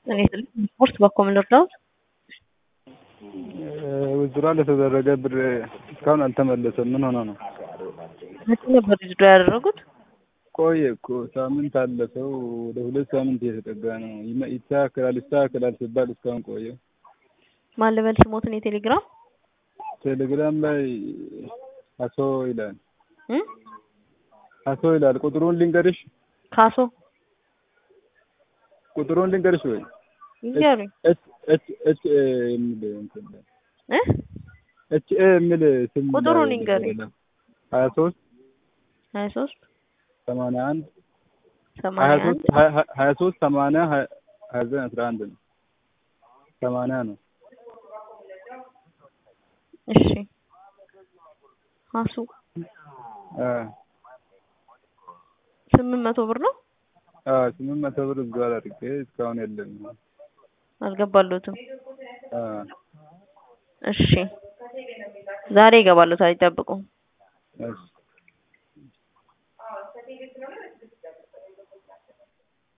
እኔ ስፖርት በኮምን ልርዳዎት? ውዝድሮ ለተደረገ ብር እስካሁን አልተመለሰም። ምን ሆነ ነው? መቼ ነበር ውዝድሮ ያደረጉት? ቆየ እኮ ሳምንት አለፈው። ወደ ሁለት ሳምንት እየተጠጋ ነው። ይመ- ይስተካከላል ይስተካከላል ሲባል እስካሁን ቆየ። ማን ልበል ስሞትን የቴሌግራም ቴሌግራም ላይ አቶ ይላል እም? አቶ ይላል። ቁጥሩን ልንገርሽ ካሶ ቁጥሩን ልንገርሽ ወይ ይንገሩኝ ኤች ኤች ኤች ኤ የሚል እንትን ላይ እ ኤች ኤ የሚል ስም ቁጥሩን ላይ ይንገሩኝ። ሀያ ሶስት ሀያ ሶስት ሰማንያ አንድ ሀያ ሰማንያ ሶስት አንድ ሀያ- ሀያ- ሀያ ሶስት ሰማንያ ሀያ ሀያ ዘጠኝ አስራ አንድ ነው። ሰማንያ ነው። እሺ ሀሱ አ ስምንት መቶ ብር ነው አ ስምንት መቶ ብር እዛው አድርጌ እስካሁን የለም። አልገባሎትም። አ እሺ ዛሬ ይገባሎታል፣ ይጠብቁ። እሺ